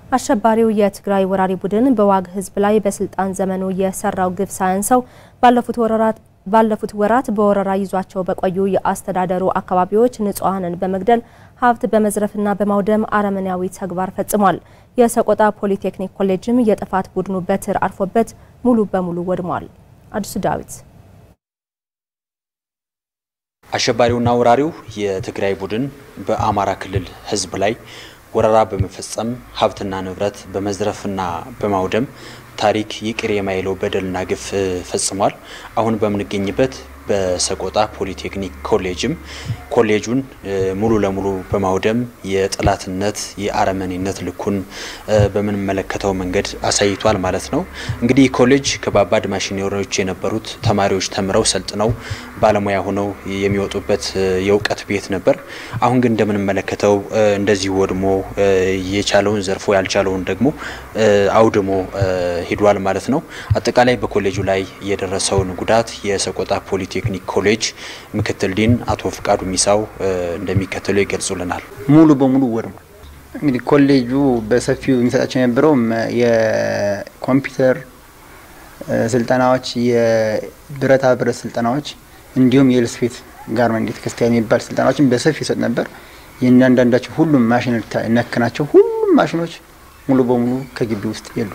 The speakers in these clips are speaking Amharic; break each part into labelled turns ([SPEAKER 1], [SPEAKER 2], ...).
[SPEAKER 1] አሸባሪው የትግራይ ወራሪ ቡድን በዋግ ሕዝብ ላይ በስልጣን ዘመኑ የሰራው ግፍ ሳያንሰው ባለፉት ወራራት ባለፉት ወራት በወረራ ይዟቸው በቆዩ የአስተዳደሩ አካባቢዎች ንጹሐንን በመግደል ሀብት በመዝረፍና በማውደም አረመኔያዊ ተግባር ፈጽሟል። የሰቆጣ ፖሊቴክኒክ ኮሌጅም የጥፋት ቡድኑ በትር አርፎበት ሙሉ በሙሉ ወድሟል። አዲሱ ዳዊት
[SPEAKER 2] አሸባሪውና ወራሪው የትግራይ ቡድን በአማራ ክልል ህዝብ ላይ ወረራ በመፈጸም ሀብትና ንብረት በመዝረፍና በማውደም ታሪክ ይቅር የማይለው በደልና ግፍ ፈጽሟል። አሁን በምንገኝበት በሰቆጣ ፖሊቴክኒክ ኮሌጅም ኮሌጁን ሙሉ ለሙሉ በማውደም የጠላትነት የአረመኔነት ልኩን በምንመለከተው መንገድ አሳይቷል ማለት ነው። እንግዲህ ኮሌጅ ከባባድ ማሽነሪዎች የነበሩት ተማሪዎች ተምረው ሰልጥነው ባለሙያ ሆነው የሚወጡበት የእውቀት ቤት ነበር። አሁን ግን እንደምንመለከተው እንደዚህ ወድሞ የቻለውን ዘርፎ ያልቻለውን ደግሞ አውድሞ ሂዷል ማለት ነው። አጠቃላይ በኮሌጁ ላይ የደረሰውን ጉዳት የሰቆጣ ፖሊቴክኒክ ኮሌጅ ምክትል ዲን አቶ ፍቃዱ ሚሳው እንደሚከተሉ ይገልጹልናል።
[SPEAKER 3] ሙሉ በሙሉ ወድሟል። እንግዲህ ኮሌጁ በሰፊው የሚሰጣቸው የነበረው የኮምፒውተር ስልጠናዎች፣ የብረታ ብረት ስልጠናዎች እንዲሁም የልስፌት ጋርመንት ክርስቲያን የሚባል ስልጠናዎችን በሰፊው ይሰጥ ነበር። የእያንዳንዳቸው ሁሉም ማሽን ነክ ናቸው። ሁሉም ማሽኖች ሙሉ በሙሉ ከግቢ ውስጥ የሉ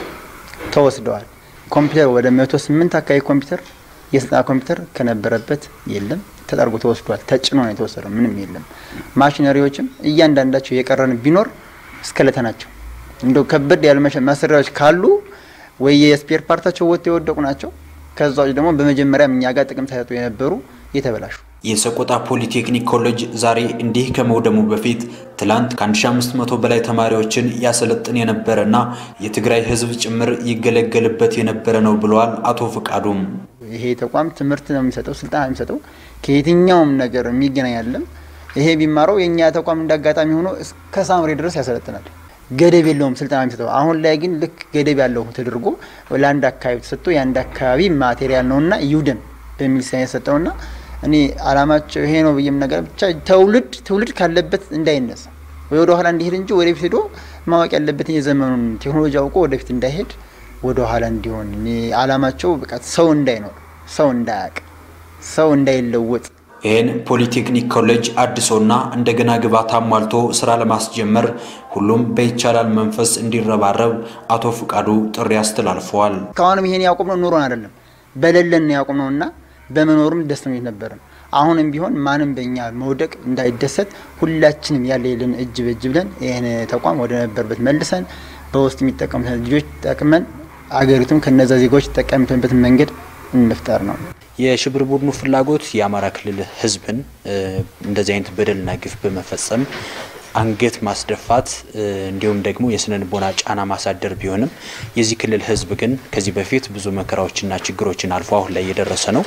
[SPEAKER 3] ተወስደዋል። ኮምፒውተር ወደ መቶ ስምንት አካባቢ ኮምፒውተር የስልጠና ኮምፒውተር ከነበረበት የለም ተጠርጎ ተወስዷል። ተጭኖ ነው የተወሰደው። ምንም የለም። ማሽነሪዎችም እያንዳንዳቸው የቀረን ቢኖር እስከለተ ናቸው። እንደው ከበድ ያለ ማሰሪያዎች ካሉ ወይ የስፔር ፓርታቸው ወጥተው የወደቁ ናቸው። ከዛ ውጭ ደግሞ በመጀመሪያም እኛ ጋር ጥቅም ሳይሰጡ የነበሩ የተበላሹ
[SPEAKER 2] የሰቆጣ ፖሊቴክኒክ ኮሌጅ ዛሬ እንዲህ ከመውደሙ በፊት ትላንት ከ1500 በላይ ተማሪዎችን ያሰለጥን የነበረና የትግራይ ሕዝብ ጭምር ይገለገልበት የነበረ ነው ብለዋል አቶ ፍቃዱም።
[SPEAKER 3] ይሄ ተቋም ትምህርት ነው የሚሰጠው፣ ስልጠና ነው የሚሰጠው። ከየትኛውም ነገር የሚገናኝ አይደለም። ይሄ ቢማረው የእኛ ተቋም እንዳጋጣሚ ሆኖ እስከ ሳምሬ ድረስ ያሰለጥናል። ገደብ የለውም ስልጠና የሚሰጠው። አሁን ላይ ግን ልክ ገደብ ያለው ተደርጎ ለአንድ አካባቢ ተሰጥቶ የአንድ አካባቢ ማቴሪያል ነውና ይውደም በሚል ሳይንስ የሰጠውና እኔ አላማቸው ይሄ ነው ብዬም ነገር ብቻ ትውልድ ትውልድ ካለበት እንዳይነሳ ወይ ወደ ኋላ እንዲሄድ እንጂ ወደፊት ሄዶ ማወቅ ያለበትን የዘመኑን ቴክኖሎጂ አውቆ ወደፊት እንዳይሄድ ወደ ኋላ እንዲሆን እኔ አላማቸው በቃ ሰው እንዳይኖር፣ ሰው እንዳያቅ፣ ሰው እንዳይለወጥ
[SPEAKER 2] ይህን ፖሊቴክኒክ ኮሌጅ አድሶና እንደገና ግብዓት አሟልቶ ስራ ለማስጀመር ሁሉም በይቻላል መንፈስ እንዲረባረብ አቶ ፍቃዱ ጥሪ አስተላልፈዋል።
[SPEAKER 3] ከአሁንም ይሄን ያቆምነው ኑሮን አይደለም በሌለን ነው ያቆምነውና በመኖሩም ደስተኞች ነበርን። አሁንም ቢሆን ማንም በእኛ መውደቅ እንዳይደሰት ሁላችንም ያለ የለን እጅ በእጅ ብለን ይህን ተቋም ወደ ነበርበት መልሰን በውስጥ የሚጠቀሙት ልጆች ጠቅመን አገሪቱም ከነዛ ዜጋዎች ተጠቀሚበት መንገድ እንፍጠር ነው።
[SPEAKER 2] የሽብር ቡድኑ ፍላጎት የአማራ ክልል ሕዝብን እንደዚህ አይነት በደልና ግፍ በመፈጸም አንገት ማስደፋት እንዲሁም ደግሞ የስነ ልቦና ጫና ማሳደር ቢሆንም የዚህ ክልል ህዝብ ግን ከዚህ በፊት ብዙ መከራዎችና ችግሮችን አልፎ አሁን ላይ የደረሰ ነው።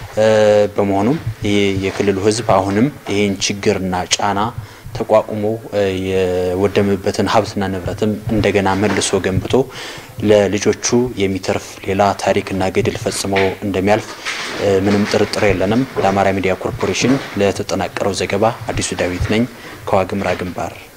[SPEAKER 2] በመሆኑም የክልሉ ህዝብ አሁንም ይህን ችግርና ጫና ተቋቁሞ የወደመበትን ሀብትና ንብረትም እንደገና መልሶ ገንብቶ ለልጆቹ የሚተርፍ ሌላ ታሪክና ገድል ፈጽሞ እንደሚያልፍ ምንም ጥርጥር የለንም። ለአማራ ሚዲያ ኮርፖሬሽን ለተጠናቀረው ዘገባ አዲሱ ዳዊት ነኝ ከዋግምራ ግንባር